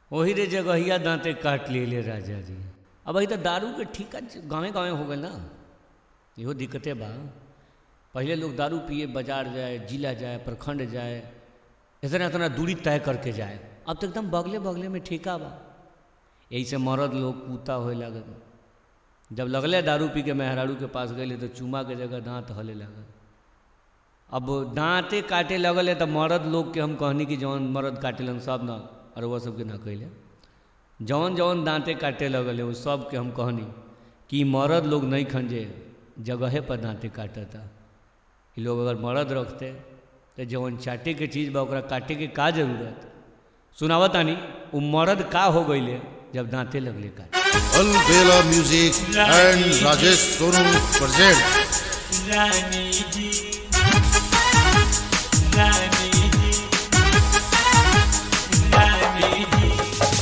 वही रे जगहिया दांते काट लिए राजा जी अब अभी तो दारू के ठीका गाँवे गाँवे हो गए ना इहो दिक्कते बा पहले लोग दारू पिए बाजार जाए जिला जाए प्रखंड जाए इतना इतना दूरी तय करके जाए अब तो एकदम बगले बगले में ठीका बा यही से मर्द लोग कूता होए लागल जब लगले दारू पी के मेहरारू के पास गए तो चूमा के जगह दांत हले लागल अब दांते काटे लगल तो मर्द लोग के हम कहनी कि जौन मर्द काटेलन सब ना और वह सबके ना कहले जौन जौन दांते काटे लगल वो सब के हम कहनी कि मर्द लोग नहीं खंजे जगहे पर दांते काटता ये लोग अगर मर्द रखते तो जौन चाटे के चीज़ बा ओकरा काटे के का जरूरत सुनावत आनी वो मर्द का हो गईले जब दांते लगले काटे Alvela Music and Rajesh Sonu present रानी जी रानी जी रानी जी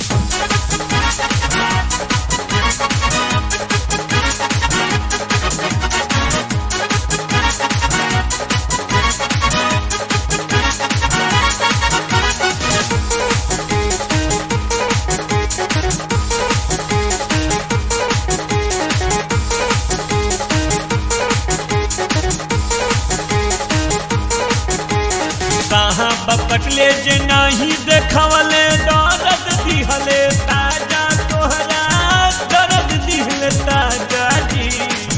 कहाँ बकटले जे नाही देखवले दर्द दिहले ताजा तोहरा दर्द दिहले ताजा जी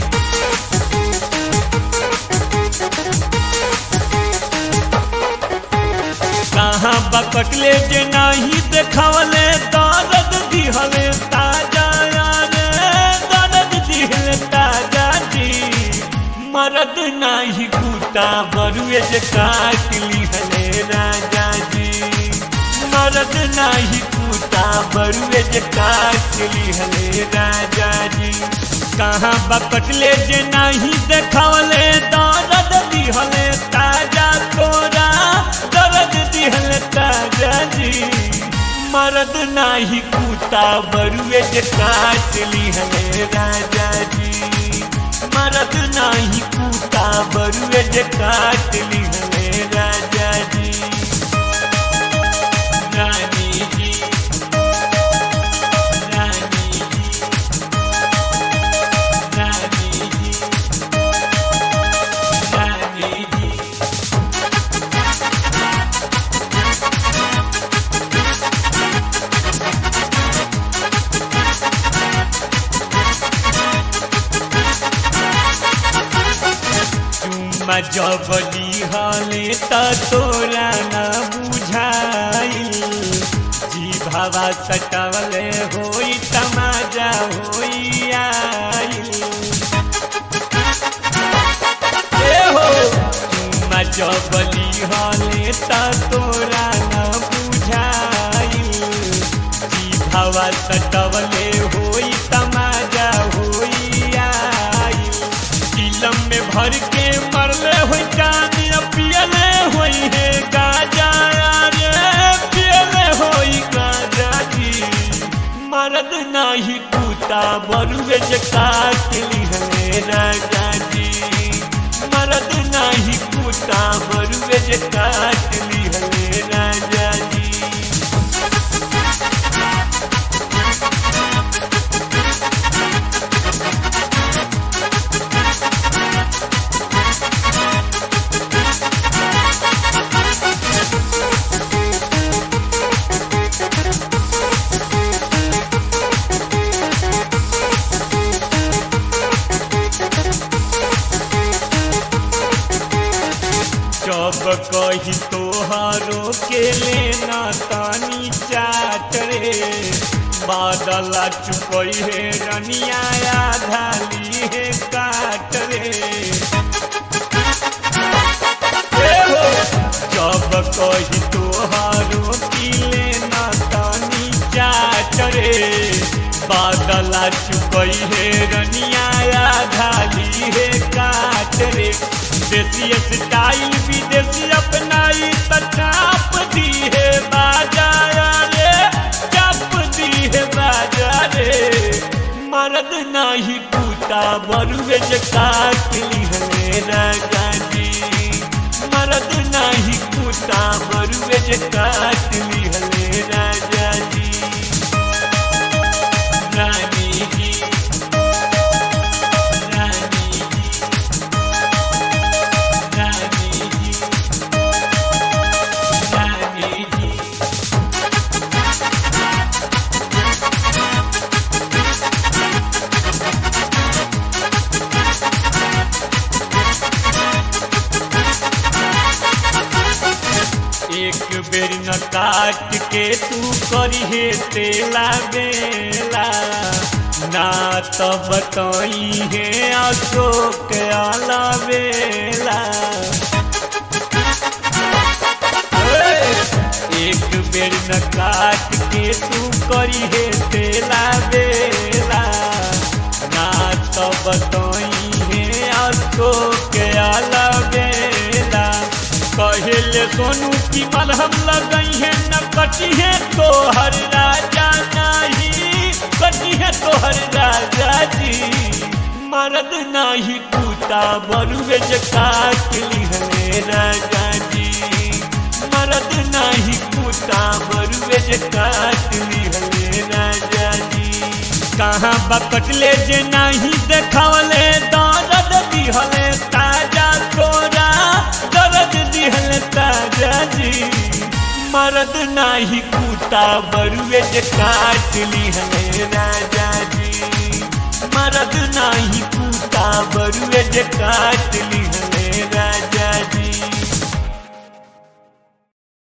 कहाँ बकटले जे नाही देखवले दर्द दिहले ताजा रे दर्द दिहले ताजा जी मरद नाही कूटा बरुए जे काट लिहले राजा जी मरद नाही कूटा बरुए जे काट लिहले राजा जी कहाँ बकटले जे नाही देखवले दर्द दिहले ताजा तोरा दर्द दिहले ताजा जी मरद नाही कूटा बरुए जे काट लिहले राजा जी मरद नाही कूटा बरुए जे काट लिहले राजा जी रानी जी रानी जी रानी जी रानी जी चुम्मा जबली हले त तोरा न बुझाइल जी भावा सटवले होई तमाजा होई आइल ए हो चुम्मा जबली हले त तोरा न बुझाइल जी भावा सटवले होई तमाजा होई आइल चिलम में भर के मरले होई चांदी पियले होई है गाजा रे पियले होई गाजा जी मरद नाही टूटा बरुए जे काट लिहले राजा जी मरद नाही टूटा बरुए जे काट लिहले राजा जी जब कही तोहारो के लेना तानी चाट रे बादल चुकई है रनिया आधाली है काट रे ए हो, जब कही तोहारो की लेना तानी चाट रे बादल चुकई है रनिया आधाली है काट रे देसी स्टाइल विदेशी अपनाई त चाप दी है बाजा रे चाप दी है बाजा रे मर्द नाही टूटा बरुए जे काट ली है राजा जी मर्द नाही टूटा बरुए जे काट ली है राजा जी काट के तू करिहे तेला बेला ना तो बताई है अशोक आला बेला एक बेर न काट के तू करिहे तेला बेला ना तो बताई है अशोक आला बेला कहेले सोनू की मलहम लगई है न कटी है तोहर राजा नहीं कटी है तोहर राजा जी मरद नाही टूटा बरुए जे काट ली है राजा जी मरद नाही टूटा बरुए जे काट ली है राजा जी कहाँ बकटले जे नाही देखावले दर्द दिहले ताजा तोरा दर्द दिहले ताजा जी मरद नाही कूटा बरुए जे काट ली है राजा जी मरद नाही कूटा बरुए जे काट ली है